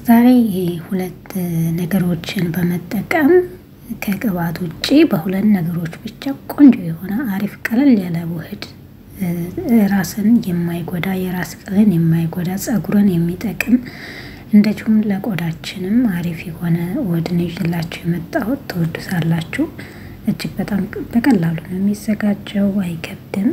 ዛሬ ሁለት ነገሮችን በመጠቀም ከቅባት ውጭ በሁለት ነገሮች ብቻ ቆንጆ የሆነ አሪፍ ቀለል ያለ ውህድ ራስን የማይጎዳ የራስ ቅልን የማይጎዳ ጸጉርን የሚጠቅም እንደዚሁም ለቆዳችንም አሪፍ የሆነ ውህድን ይዤላችሁ የመጣሁት ትወዱሳላችሁ። እጅግ በጣም በቀላሉ ነው የሚዘጋጀው፣ አይከብድም።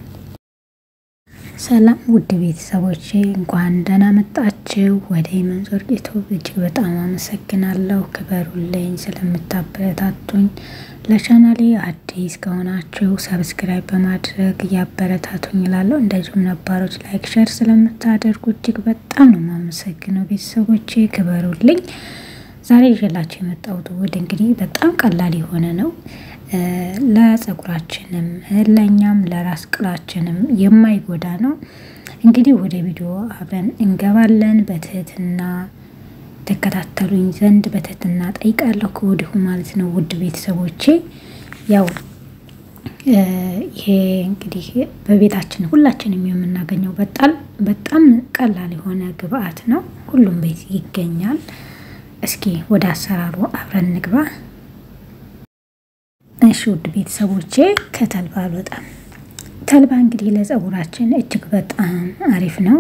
ሰላም ውድ ቤተሰቦቼ እንኳን ደህና መጣችሁ ወደ መንዞር ዩቱብ። እጅግ በጣም አመሰግናለሁ። ክበሩልኝ ስለምታበረታቱኝ። ለቻናሌ አዲስ ከሆናችሁ ሰብስክራይብ በማድረግ እያበረታቱኝ እላለሁ። እንደዚሁም ነባሮች ላይክ፣ ሸር ስለምታደርጉ እጅግ በጣም ነው የማመሰግነው። ቤተሰቦቼ ክበሩልኝ። ዛሬ ይዤላችሁ የመጣሁት ውህድ እንግዲህ በጣም ቀላል የሆነ ነው። ለጸጉራችንም ለእኛም ለራስ ቅላችንም የማይጎዳ ነው። እንግዲህ ወደ ቪዲዮ አብረን እንገባለን። በትህትና ተከታተሉኝ ዘንድ በትህትና ጠይቃለሁ ከወዲሁ ማለት ነው። ውድ ቤተሰቦቼ ያው ይሄ እንግዲህ በቤታችን ሁላችንም የምናገኘው በጣም በጣም ቀላል የሆነ ግብአት ነው። ሁሉም ቤት ይገኛል። እስኪ ወደ አሰራሩ አብረን እንግባ። እሺ ውድ ቤተሰቦቼ ከተልባ አልወጣም። ተልባ እንግዲህ ለጸጉራችን እጅግ በጣም አሪፍ ነው።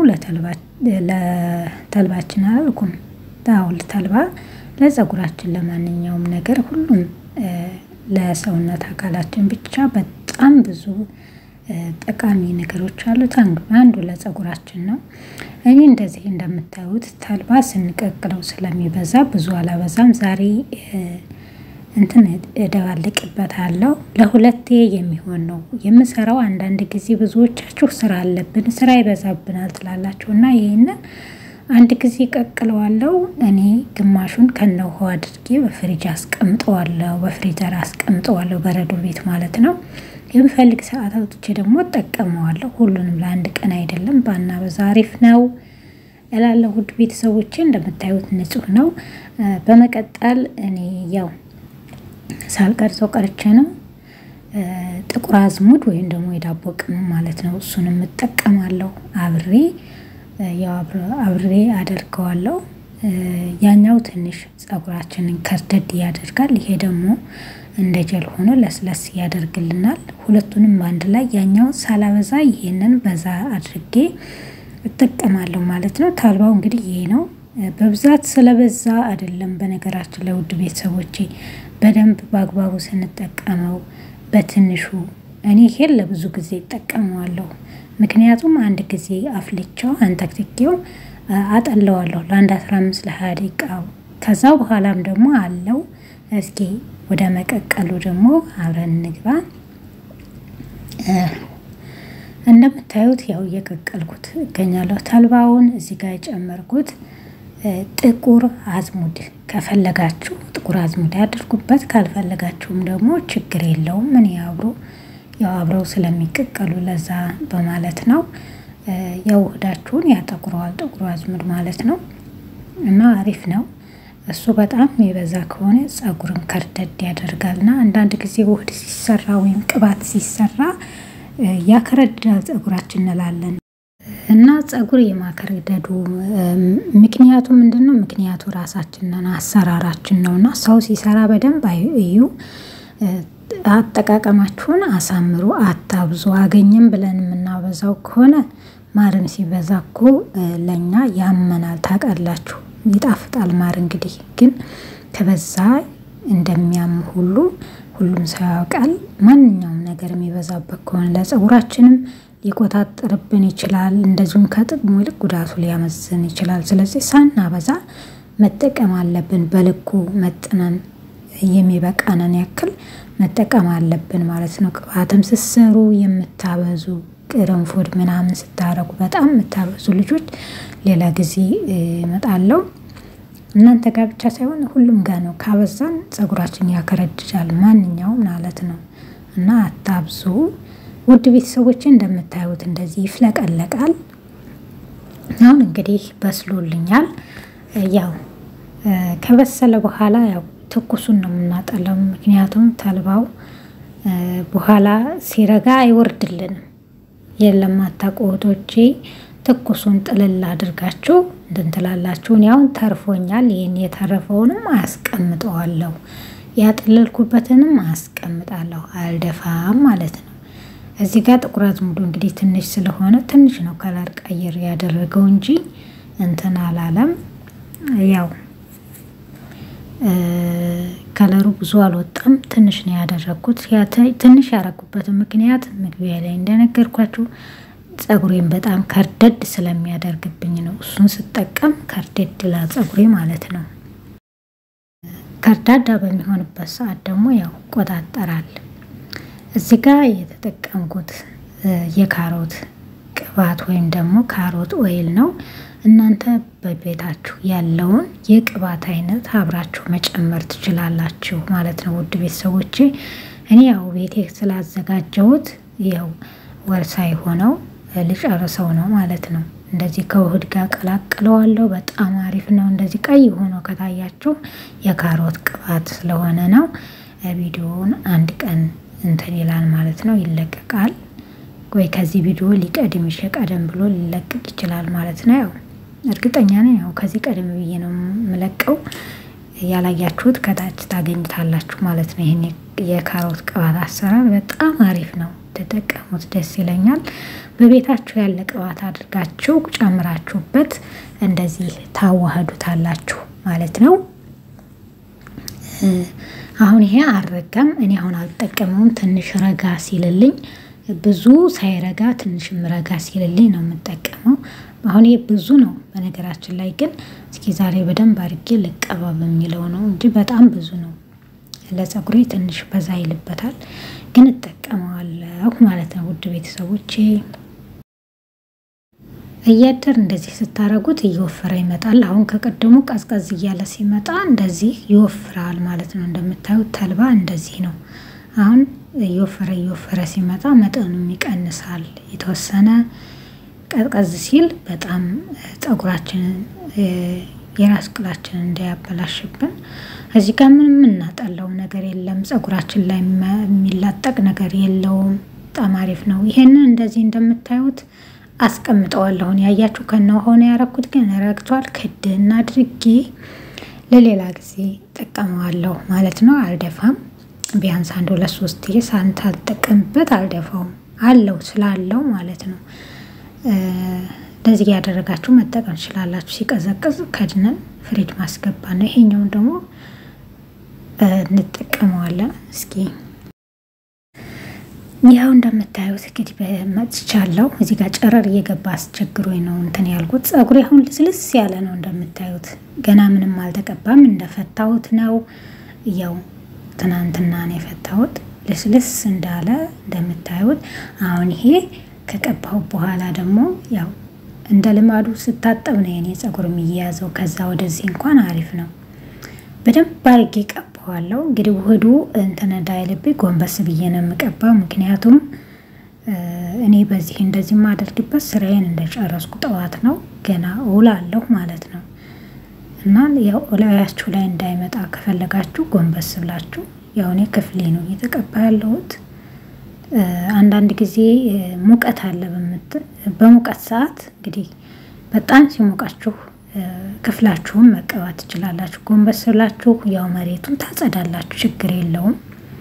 ለተልባችን አላልኩም አሁን ተልባ ለጸጉራችን ለማንኛውም ነገር ሁሉም ለሰውነት አካላችን ብቻ በጣም ብዙ ጠቃሚ ነገሮች አሉት። አንዱ ለጸጉራችን ነው። እኔ እንደዚህ እንደምታዩት ተልባ ስንቀቅለው ስለሚበዛ ብዙ አላበዛም። ዛሬ እንትን እደባልቅበታለሁ። ለሁለቴ የሚሆን ነው የምሰራው። አንዳንድ ጊዜ ብዙዎቻችሁ ስራ አለብን ስራ ይበዛብናል ትላላችሁ እና ይህንን አንድ ጊዜ ቀቅለዋለሁ። እኔ ግማሹን ከነ ውሃው አድርጌ በፍሪጅ አስቀምጠዋለሁ፣ በፍሪዘር አስቀምጠዋለሁ፣ በረዶ ቤት ማለት ነው። የምፈልግ ሰዓት አውጥቼ ደግሞ እጠቀመዋለሁ። ሁሉንም ለአንድ ቀን አይደለም፣ ባና በዛ አሪፍ ነው እላለሁ። ውድ ቤተሰቦቼ እንደምታዩት ንጹህ ነው። በመቀጠል እኔ ያው ሳልቀርጸው ቀርቼ ነው ጥቁር አዝሙድ ወይም ደግሞ የዳቦ ቅመም ማለት ነው። እሱንም እጠቀማለሁ አብሬ ያው አብሬ አደርገዋለሁ። ያኛው ትንሽ ጸጉራችንን ከርደድ ያደርጋል። ይሄ ደግሞ እንደ ጀል ሆኖ ለስለስ ያደርግልናል። ሁለቱንም በአንድ ላይ ያኛው ሳላበዛ ይሄንን በዛ አድርጌ እጠቀማለሁ ማለት ነው። ተልባው እንግዲህ ይሄ ነው። በብዛት ስለበዛ አይደለም። በነገራችን ላይ ውድ ቤተሰቦቼ በደንብ በአግባቡ ስንጠቀመው በትንሹ እኔ ይሄን ለብዙ ጊዜ እጠቀመዋለሁ። ምክንያቱም አንድ ጊዜ አፍልቼው አንተክትኬው አጠለዋለሁ ለአንድ አስራ አምስት ለሀያ ደቂቃ ከዛ በኋላም ደግሞ አለው። እስኪ ወደ መቀቀሉ ደግሞ አብረን እንግባ። እንደምታዩት ያው እየቀቀልኩት እገኛለሁ። ተልባውን እዚህ ጋር የጨመርኩት ጥቁር አዝሙድ ከፈለጋችሁ ጥቁር አዝሙድ ያድርጉበት፣ ካልፈለጋችሁም ደግሞ ችግር የለውም። ምን አብሮ ያው አብረው ስለሚቀቀሉ ለዛ በማለት ነው። ያው ውህዳችሁን ያጠቁረዋል ጥቁሩ አዝሙድ ማለት ነው እና አሪፍ ነው። እሱ በጣም የበዛ ከሆነ ጸጉርን ከርደድ ያደርጋልና አንዳንድ ጊዜ ውህድ ሲሰራ ወይም ቅባት ሲሰራ ያከረድዳል ጸጉራችን እንላለን እና ጸጉር የማከረደዱ ምክንያቱ ምንድን ነው? ምክንያቱ ራሳችንን አሰራራችን ነው እና ሰው ሲሰራ በደንብ እዩ። አጠቃቀማችሁን አሳምሩ፣ አታብዙ። አገኘም ብለን የምናበዛው ከሆነ ማርም ሲበዛ እኮ ለእኛ ያመናል። ታውቃላችሁ፣ ይጣፍጣል ማር እንግዲህ ግን ከበዛ እንደሚያም ሁሉ ሁሉም ሰው ያውቃል። ማንኛውም ነገር የሚበዛበት ከሆነ ለጸጉራችንም ሊቆጣጠርብን ይችላል። እንደዚሁም ከጥቅሙ ይልቅ ጉዳቱ ሊያመዝን ይችላል። ስለዚህ ሳናበዛ መጠቀም አለብን። በልኩ መጥነን የሚበቃንን ያክል መጠቀም አለብን ማለት ነው። ቅባትም ስትሰሩ የምታበዙ ቅርንፉድ ምናምን ስታረጉ በጣም የምታበዙ ልጆች ሌላ ጊዜ እመጣለሁ። እናንተ ጋር ብቻ ሳይሆን ሁሉም ጋር ነው። ካበዛን ጸጉራችን ያከረድዳል፣ ማንኛውም ማለት ነው እና አታብዙ። ውድ ቤተሰቦች እንደምታዩት እንደዚህ ይፍለቀለቃል። አሁን እንግዲህ በስሎልኛል። ያው ከበሰለ በኋላ ያው ትኩሱን ነው የምናጠለው። ምክንያቱም ተልባው በኋላ ሲረጋ አይወርድልንም። የለም አታውቁ እህቶቼ፣ ትኩሱን ጥልል አድርጋችሁ እንትን ትላላችሁ። እኔ አሁን ተርፎኛል። ይህን የተረፈውንም አያስቀምጠዋለሁ፣ ያጠለልኩበትንም አያስቀምጣለሁ። አልደፋም ማለት ነው። እዚህ ጋር ጥቁር አዝሙዱ እንግዲህ ትንሽ ስለሆነ ትንሽ ነው ከለር ቀይር ያደረገው እንጂ እንትን አላለም። ያው ከለሩ ብዙ አልወጣም፣ ትንሽ ነው ያደረግኩት። ትንሽ ያረኩበትን ምክንያት መግቢያ ላይ እንደነገርኳችሁ ጸጉሬን በጣም ከርደድ ስለሚያደርግብኝ ነው። እሱን ስጠቀም ከርደድ ላ ጸጉሬ ማለት ነው። ከርዳዳ በሚሆንበት ሰዓት ደግሞ ያው ቆጣጠራል። እዚህ ጋር የተጠቀምኩት የካሮት ቅባት ወይም ደግሞ ካሮት ኦይል ነው። እናንተ በቤታችሁ ያለውን የቅባት አይነት አብራችሁ መጨመር ትችላላችሁ ማለት ነው። ውድ ቤተሰቦቼ እኔ ያው ቤቴ ስላዘጋጀሁት ያው ወር ሳይሆነው ልጨርሰው ነው ማለት ነው። እንደዚህ ከውህድ ጋር ቀላቅለዋለሁ። በጣም አሪፍ ነው። እንደዚህ ቀይ ሆኖ ከታያችሁ የካሮት ቅባት ስለሆነ ነው። ቪዲዮውን አንድ ቀን እንትን ይላል ማለት ነው፣ ይለቀቃል ወይ ከዚህ ቪዲዮ ሊቀድም ይሸ ቀደም ብሎ ሊለቀቅ ይችላል ማለት ነው። ያው እርግጠኛ ነኝ ያው ከዚህ ቀደም ብዬ ነው የምለቀው። ያላያችሁት ከታች ታገኝታላችሁ ማለት ነው። ይህን የካሮት ቅባት አሰራር በጣም አሪፍ ነው። ተጠቀሙት፣ ደስ ይለኛል። በቤታችሁ ያለ ቅባት አድርጋችሁ ጨምራችሁበት እንደዚህ ታዋህዱታላችሁ ማለት ነው። አሁን ይሄ አልረጋም። እኔ አሁን አልጠቀመውም። ትንሽ ረጋ ሲልልኝ ብዙ ሳይረጋ ትንሽም ረጋ ሲልልኝ ነው የምጠቀመው። አሁን ይሄ ብዙ ነው በነገራችን ላይ ግን እስኪ ዛሬ በደንብ አድርጌ ልቀባ በሚለው ነው እንጂ በጣም ብዙ ነው። ለጸጉሬ ትንሽ በዛ ይልበታል፣ ግን እጠቀመዋለሁ ማለት ነው። ውድ ቤተሰቦቼ እያደር እንደዚህ ስታረጉት እየወፈረ ይመጣል። አሁን ከቀደሙ ቀዝቀዝ እያለ ሲመጣ እንደዚህ ይወፍራል ማለት ነው። እንደምታዩት ተልባ እንደዚህ ነው። አሁን እየወፈረ እየወፈረ ሲመጣ መጠኑም ይቀንሳል። የተወሰነ ቀዝቀዝ ሲል በጣም ፀጉራችንን የራስ ቅላችንን እንዳያበላሽብን እዚህ ጋር ምንም የምናጠላው ነገር የለም። ፀጉራችን ላይ የሚላጠቅ ነገር የለውም። በጣም አሪፍ ነው። ይሄንን እንደዚህ እንደምታዩት አስቀምጠዋለሁን ያያችሁ ከነ ሆነ ያረኩት ግን ረግቷል። ክድና አድርጌ ለሌላ ጊዜ ጠቀመዋለሁ ማለት ነው። አልደፋም። ቢያንስ አንድ ሁለት ሶስት ሳንት አልጠቀምበት አልደፋውም። አለው ስላለው ማለት ነው። እንደዚህ ያደረጋችሁ መጠቀም ትችላላችሁ። ሲቀዘቅዝ ከድነን ፍሪጅ ማስገባ ነው። ይሄኛውን ደግሞ እንጠቀመዋለን። እስኪ ያው እንደምታዩት እንግዲህ በመጥቻለሁ። እዚህ ጋር ጨረር እየገባ አስቸግሮኝ ነው እንትን ያልኩት። ፀጉሬ አሁን ልስልስ ያለ ነው እንደምታዩት። ገና ምንም አልተቀባም። እንደፈታሁት ነው። ያው ትናንትና ነው የፈታሁት። ልስልስ እንዳለ እንደምታዩት። አሁን ይሄ ከቀባሁ በኋላ ደግሞ ያው እንደ ልማዱ ስታጠብ ነው የኔ ፀጉር የሚያያዘው። ከዛ ወደዚህ እንኳን አሪፍ ነው። በደንብ አድርጌ ቀባዋለሁ። እንግዲህ ውህዱ እንትን እንዳይልብኝ ጎንበስ ብዬ ነው የምቀባው። ምክንያቱም እኔ በዚህ እንደዚህ የማደርግበት ስራዬን እንደጨረስኩ ጠዋት ነው ገና እውላለሁ ማለት ነው። እና ያው እላያችሁ ላይ እንዳይመጣ ከፈለጋችሁ ጎንበስ ብላችሁ ያው እኔ ክፍሌ ነው እየተቀባ ያለሁት። አንዳንድ ጊዜ ሙቀት አለ በሙቀት ሰዓት እንግዲህ በጣም ሲሞቃችሁ ክፍላችሁን መቀባት ትችላላችሁ። ጎንበስ ብላችሁ ያው መሬቱን ታጸዳላችሁ፣ ችግር የለውም።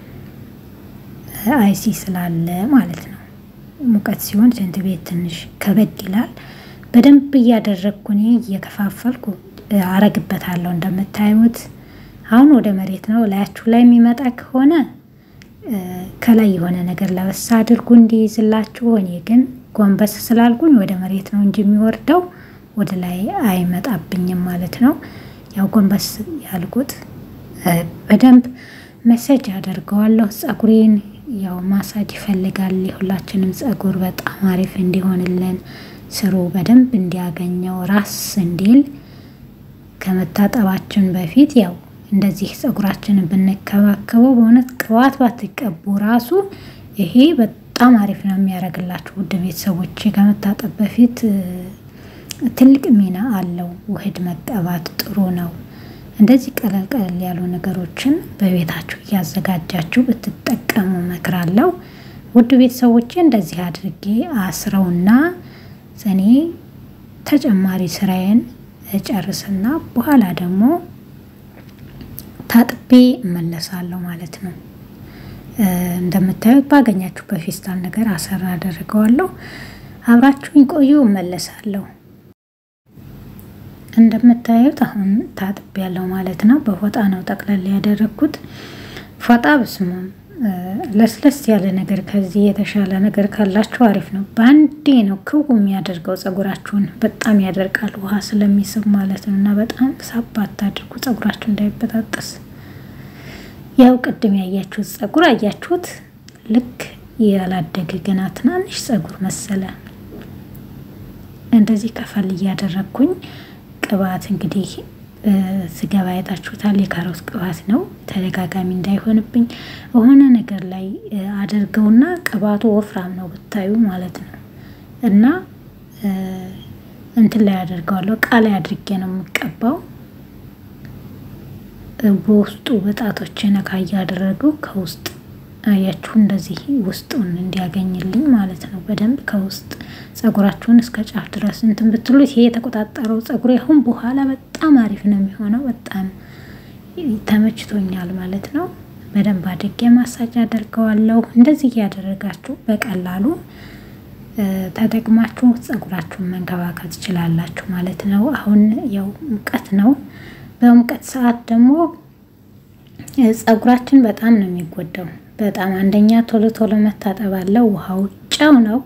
አይሲ ስላለ ማለት ነው። ሙቀት ሲሆን ሽንት ቤት ትንሽ ከበድ ይላል። በደንብ እያደረግኩ እኔ እየከፋፈልኩ አረግበታለሁ። እንደምታዩት አሁን ወደ መሬት ነው። ላያችሁ ላይ የሚመጣ ከሆነ ከላይ የሆነ ነገር ለበሳ አድርጉ እንዲይዝላችሁ። እኔ ግን ጎንበስ ስላልኩኝ ወደ መሬት ነው እንጂ የሚወርደው ወደ ላይ አይመጣብኝም ማለት ነው። ያው ጎንበስ ያልኩት በደንብ መሰጅ አደርገዋለሁ። ፀጉሬን ያው ማሳጅ ይፈልጋል። የሁላችንም ፀጉር በጣም አሪፍ እንዲሆንልን ስሩ በደንብ እንዲያገኘው ራስ እንዲል ከመታጠባችን በፊት ያው እንደዚህ ፀጉራችንን ብንከባከበው በእውነት ቅባት ባትቀቡ ራሱ ይሄ በጣም አሪፍ ነው የሚያደርግላችሁ ውድ ቤተሰቦች። ከመታጠብ በፊት ትልቅ ሚና አለው። ውህድ መቀባት ጥሩ ነው። እንደዚህ ቀለል ቀለል ያሉ ነገሮችን በቤታችሁ እያዘጋጃችሁ ብትጠቀሙ መክራለሁ። ውድ ቤተሰቦቼ እንደዚህ አድርጌ አስረውና እኔ ተጨማሪ ስራዬን ጨርስና በኋላ ደግሞ ታጥቤ እመለሳለሁ ማለት ነው። እንደምታዩት ባገኛችሁ በፌስታል ነገር አሰራ አደርገዋለሁ። አብራችሁኝ ቆዩ፣ እመለሳለሁ። እንደምታዩት አሁን ታጥቤ ያለው ማለት ነው። በፎጣ ነው ጠቅለል ያደረግኩት። ፎጣ በስሙም ለስለስ ያለ ነገር ከዚህ የተሻለ ነገር ካላችሁ አሪፍ ነው። በአንዴ ነው ክው የሚያደርገው ፀጉራችሁን በጣም ያደርቃል፣ ውሃ ስለሚስብ ማለት ነው። እና በጣም ሳባ አታድርጉ ፀጉራችሁ እንዳይበጣጠስ። ያው ቅድም ያያችሁት ፀጉር አያችሁት፣ ልክ ያላደገ ገና ትናንሽ ፀጉር መሰለ። እንደዚህ ከፈል እያደረግኩኝ ቅባት እንግዲህ ስገባ አይታችሁታል። የካሮት ቅባት ነው። ተደጋጋሚ እንዳይሆንብኝ የሆነ ነገር ላይ አድርገውና ቅባቱ ወፍራም ነው ብታዩ ማለት ነው። እና እንትን ላይ አደርገዋለሁ እቃ ላይ አድርጌ ነው የምቀባው። በውስጡ በጣቶች ነካ እያደረገው ከውስጥ አያችሁ እንደዚህ ውስጡን እንዲያገኝልኝ ማለት ነው። በደንብ ከውስጥ ፀጉራችሁን እስከ ጫፍ ድረስ እንትን ብትሉት ይሄ የተቆጣጠረው ፀጉር አሁን በኋላ በጣም አሪፍ ነው የሚሆነው። በጣም ተመችቶኛል ማለት ነው። በደንብ አድርጌ ማሳጅ አደርገዋለሁ። እንደዚህ እያደረጋችሁ በቀላሉ ተጠቅማችሁ ፀጉራችሁን መንከባከብ ትችላላችሁ ማለት ነው። አሁን ያው ሙቀት ነው። በሙቀት ሰዓት ደግሞ ፀጉራችን በጣም ነው የሚጎዳው። በጣም አንደኛ ቶሎ ቶሎ መታጠብ አለ። ውሃው ጨው ነው።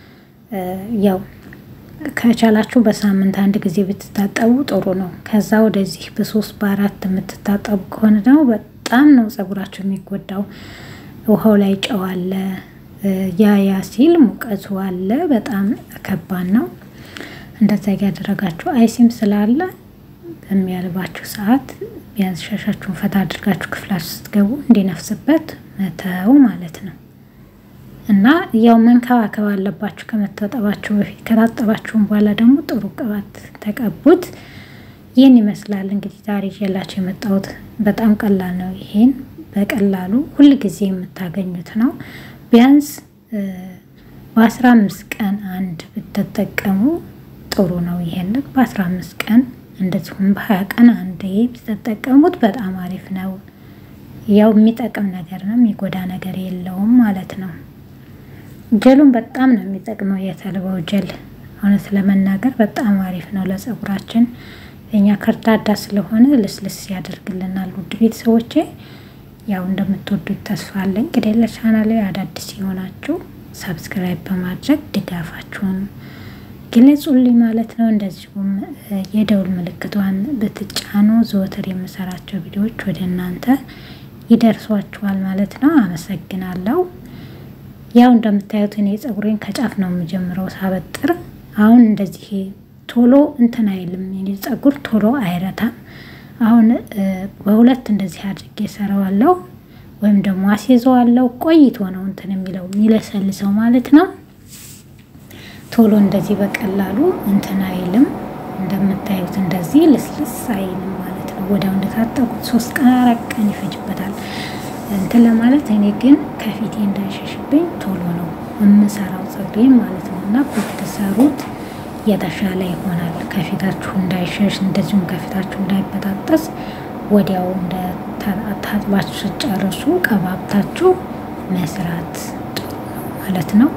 ያው ከቻላችሁ በሳምንት አንድ ጊዜ ብትታጠቡ ጥሩ ነው። ከዛ ወደዚህ በሶስት በአራት የምትታጠቡ ከሆነ ደግሞ በጣም ነው ፀጉራችሁ የሚጎዳው። ውሃው ላይ ጨው አለ። ያ ያ ሲል ሙቀቱ አለ። በጣም ከባድ ነው። እንደዛ ያደረጋችሁ አይሲም ስላለ በሚያልባችሁ ሰዓት ቢያንስ ሻሻችሁን ፈታ አድርጋችሁ ክፍላችሁ ስትገቡ እንዲነፍስበት መተው ማለት ነው። እና ያው መንከባከብ አለባችሁ ከመታጠባችሁ በፊት። ከታጠባችሁም በኋላ ደግሞ ጥሩ ቅባት ተቀቡት። ይህን ይመስላል እንግዲህ ዛሬ ይዤላችሁ የመጣሁት በጣም ቀላል ነው። ይሄን በቀላሉ ሁል ጊዜ የምታገኙት ነው። ቢያንስ በአስራ አምስት ቀን አንድ ብትጠቀሙ ጥሩ ነው። ይሄንን በአስራ አምስት ቀን እንደዚሁም በሀያ ቀን አንዴ ብትጠቀሙት በጣም አሪፍ ነው። ያው የሚጠቅም ነገር ነው፣ የሚጎዳ ነገር የለውም ማለት ነው። ጀሉን በጣም ነው የሚጠቅመው የተልባው ጀል እውነት ለመናገር በጣም አሪፍ ነው ለፀጉራችን። እኛ ከርዳዳ ስለሆነ ልስልስ ያደርግልናል። ውድ ቤተሰቦቼ ያው እንደምትወዱት ተስፋ አለኝ። እንግዲህ ለቻናሌ አዳዲስ የሆናችሁ ሰብስክራይብ በማድረግ ድጋፋችሁን ግለጹልኝ ማለት ነው። እንደዚሁም የደውል ምልክቷን ብትጫኑ ዘወትር የምሰራቸው ቪዲዮዎች ወደ እናንተ ይደርሷችኋል ማለት ነው። አመሰግናለሁ። ያው እንደምታዩት እኔ ፀጉሬን ከጫፍ ነው የምጀምረው ሳበጥር። አሁን እንደዚህ ቶሎ እንትን አይልም የኔ ፀጉር ቶሎ አይረታም። አሁን በሁለት እንደዚህ አድርጌ ሰራዋለሁ ወይም ደግሞ አስይዘዋለሁ። ቆይቶ ነው እንትን የሚለው የሚለሰልሰው ማለት ነው። ቶሎ እንደዚህ በቀላሉ እንትን አይልም። እንደምታዩት እንደዚህ ልስልስ አይልም ማለት ነው። ወዲያው እንደታጠቁት ሶስት ቀን አራት ቀን ይፈጅበታል እንትን ለማለት። እኔ ግን ከፊቴ እንዳይሸሽብኝ ቶሎ ነው የምሰራው ፀጉሬን ማለት ነው። እና ብትሰሩት የተሻለ ይሆናል። ከፊታችሁ እንዳይሸሽ እንደዚሁም ከፊታችሁ እንዳይበጣጠስ ወዲያው እንደ ታጥባችሁ ስጨርሱ ቀባብታችሁ መስራት ጥሩ ነው ማለት ነው።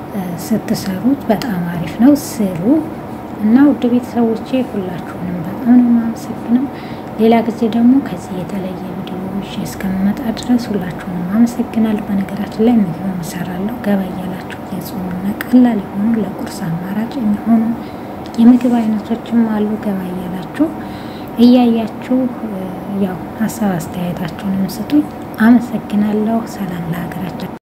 ስትሰሩት በጣም አሪፍ ነው። ስሩ እና ውድ ቤተሰቦቼ ሁላችሁንም በጣም ነው የማመሰግነው። ሌላ ጊዜ ደግሞ ከዚህ የተለየ ቪዲዮ ይዤ እስከምመጣ ድረስ ሁላችሁንም አመሰግናለሁ። በነገራችን ላይ ምግብ እሰራለሁ ገባ እያላችሁ የጾምና ቀላል የሆኑ ለቁርስ አማራጭ የሚሆኑ የምግብ አይነቶችም አሉ። ገባ እያላችሁ እያያችሁ ያው ሀሳብ አስተያየታችሁንም ስጡኝ። አመሰግናለሁ። ሰላም ለሀገራችን።